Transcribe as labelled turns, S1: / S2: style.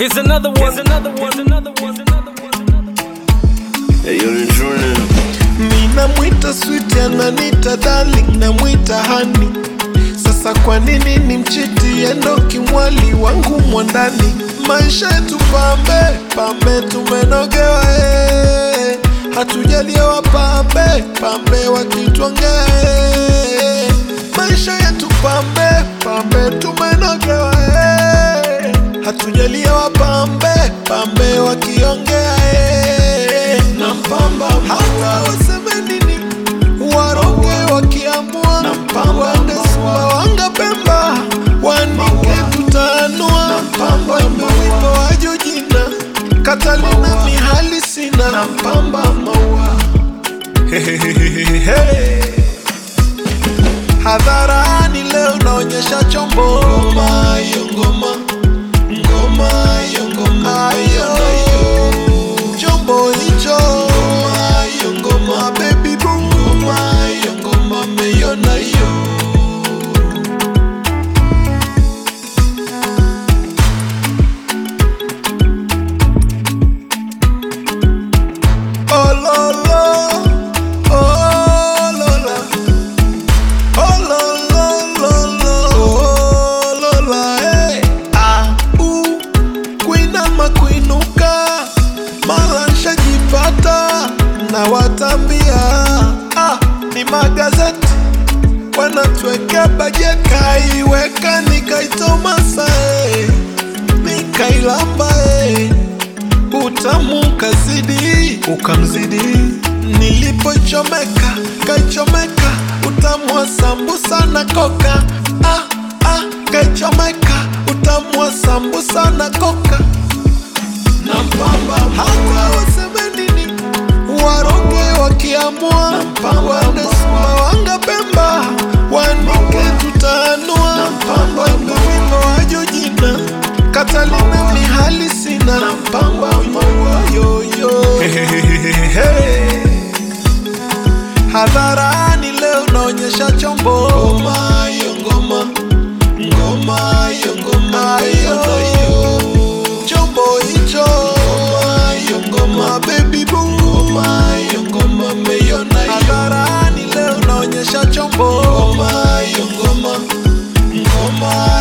S1: Here's another one. Here's another one. Here's another one. Here's another one.
S2: Hey, yo, ni Jordan.
S3: Ninamwita sweet ananita darling, namwita hani. Sasa kwa nini ni mchiti endo kimwali wangu mwandani? Maisha yetu pambe pambe, tumenogewa eh. Hatujaliwa pambe pambe, wakitwongea eh. Maisha yetu pambe pambe, tumenogewa eh. Hatujaliwa pambe pambe, wakiongea eh. na mpamba hata waseme nini waroge wakiamua waende Sumbawanga Pemba wanike tutanua wimbo wa Jojina Katalina mihali sina na mpamba maua hadharani leo naonyesha chombo ngoma hiyo ngoma ngoma hiyo ngoma hiyo chombo hicho ngoma hiyo ngoma baby boom ngoma hiyo ngoma meiona hiyo Oh, lo, lo. Oh, Lola. Oh, lo, lo, lo, lo. Oh, Lola, eh. Ah, uh. kuinama kuinuka mara nshajipata na watambia ah, ni magazeti wanatwekea bajeti kaiweka nikaitomasa eh. nikailamba eh. utamu kazidi ukamzidi nilipochomeka kaichomeka utamu wa sambusa na koka ah, ah, kaichomeka utamu wa sambusa na koka na mpamba hata waseme nini waroge wakiamua waende Sumbawanga Pemba wanike tutanua wimbo wimbo wa Jojina Katalina mihali sina na mpamba maua yoyo hadharani leo naonyesha chombo ngoma hiyo ngoma ngoma hiyo ngoma hiyo chombo hicho ngoma hiyo ngoma baby boo ngoma hiyo ngoma meiona hadharani leo naonyesha chombo ngoma hiyo ngoma ngoma